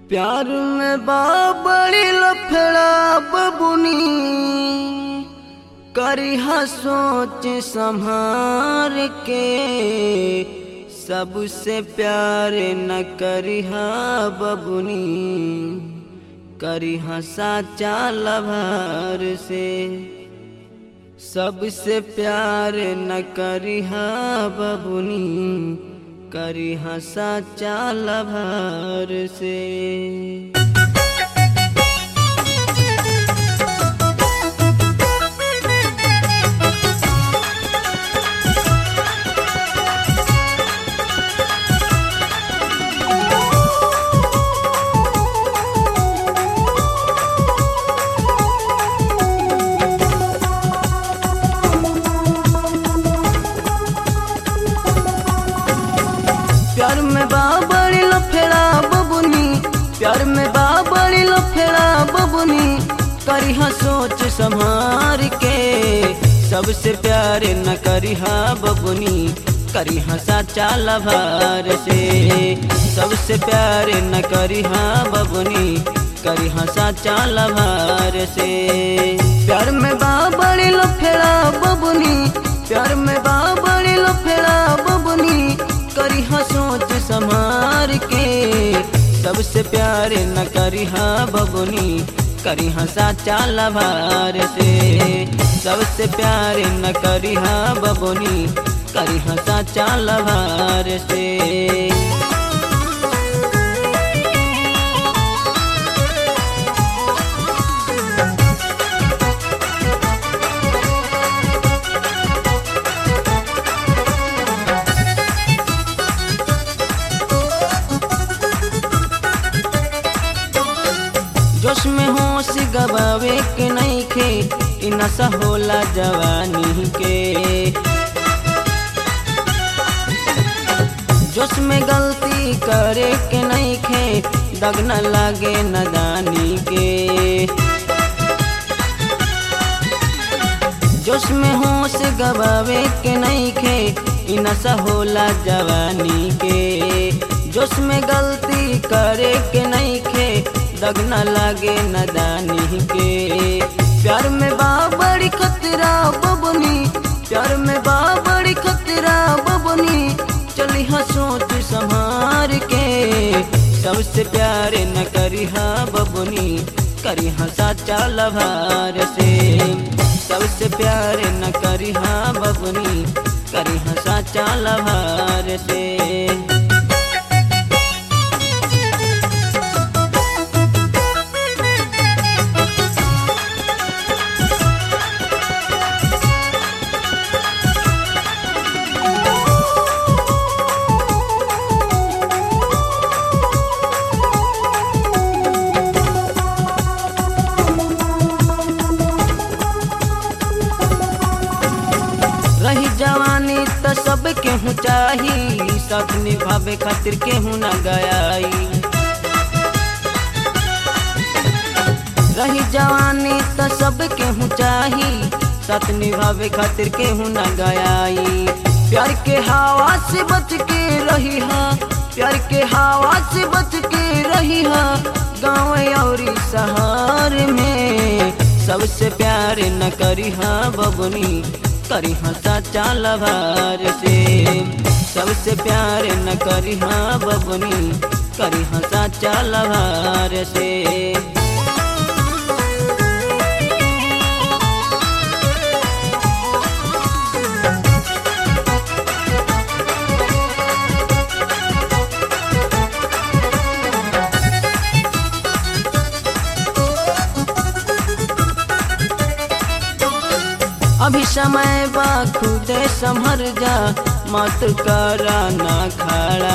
प्यार में बाबड़ी लफड़ा बबुनी करिहा सोच संभार के सबसे प्यार न करिहा बबुनी करिहा साचा लभार से सबसे प्यार न करिहा बबुनी करिहा साचा लभार से प्यार में बाबड़ी लफेड़ा बबुनी प्यार में बाबड़ी लफेड़ा बबुनी करिहा सोच संभार के सबसे प्यार न करिहा बबुनी करिहा साचा लभार से सबसे प्यार न करिहा बबुनी करिहा साचा लभार से प्यार में बाबड़ी लफेड़ा बबुनी प्यार में बाबड़ी लफेड़ा बबुनी करिहा सोच संभार के सबसे प्यार न करिहा बबुनी करिहा साचा लभार से सबसे प्यार न करिहा बबुनी करिहा साचा लभार से जोश में होश गवावे के नहीं खे इ नशा होला जवानी के जोश में गलती करे के नहीं खे दग न लागे नदानी के जोश में होश गवावे के नहीं खे इ नशा होला जवानी के जोश में गलती करे के नहीं खे दग न लागे नदानी के प्यार में बाबड़ी खतरा बबनी प्यार में बाबड़ी खतरा बबनी चली हाँ सोच संभार के सबसे प्यार न करी हाँ बबनी करी हाँ साचा लभार से सबसे प्यार न करी हाँ बबनी करी हाँ साचा लभार से रही जवानी त सब केहू चाही सब निभावे खातिर केहू न गयाई रही जवानी त सब केहू चाही सत निभावे खातिर केहू न गयाई प्यार के हवा से बच के रही हा प्यार के हवा से बच के रही हा गाँव और शहर में सबसे प्यार न करी हा बबनी करी हाँ साचा लभार से सबसे प्यार न करी हाँ बबनी करी हाँ साचा लभार से अभी समय बा खुदे संभर जा मत करा ना खड़ा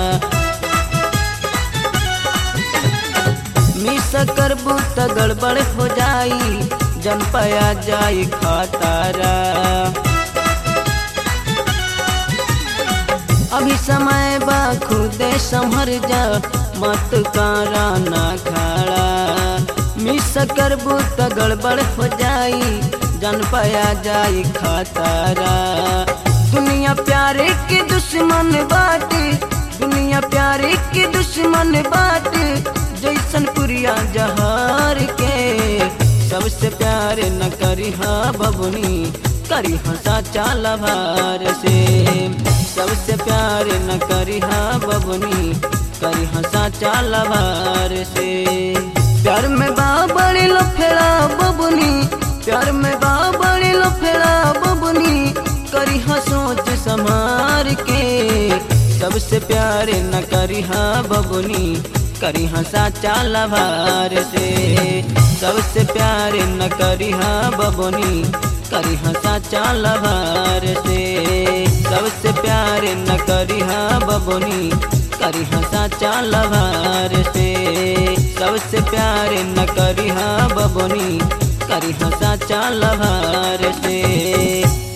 मिस करबू त गड़बड़ हो जाई जन पया जाई खतारा अभी समय बा खुदे संभर जा मत करा ना खड़ा मिस करबू त गड़बड़ हो जाई जन पाया जाई खतरा दुनिया प्यारे के दुश्मन बाटे दुनिया प्यारे के दुश्मन बाटे गोलियां जहार के सबसे प्यार न करी हा बबुनी करी हा साचा लभार से सबसे प्यार न करी हा बबुनी करी हा साचा लभार से प्यार में बाबड़ी लो फेरा बबुनी प्यार में बाबड़ी लो फेरा बबुनी करी हा सोच समार के सबसे प्यार न करी हा बबुनी करी हा साचा लभार से सबसे प्यार न करी हा बबुनी करी हा साचा लभार से सबसे प्यार न करी हा बबुनी करी हा साचा लभार से सबसे प्यार न करी हा बबुनी करी हा साचा लभार से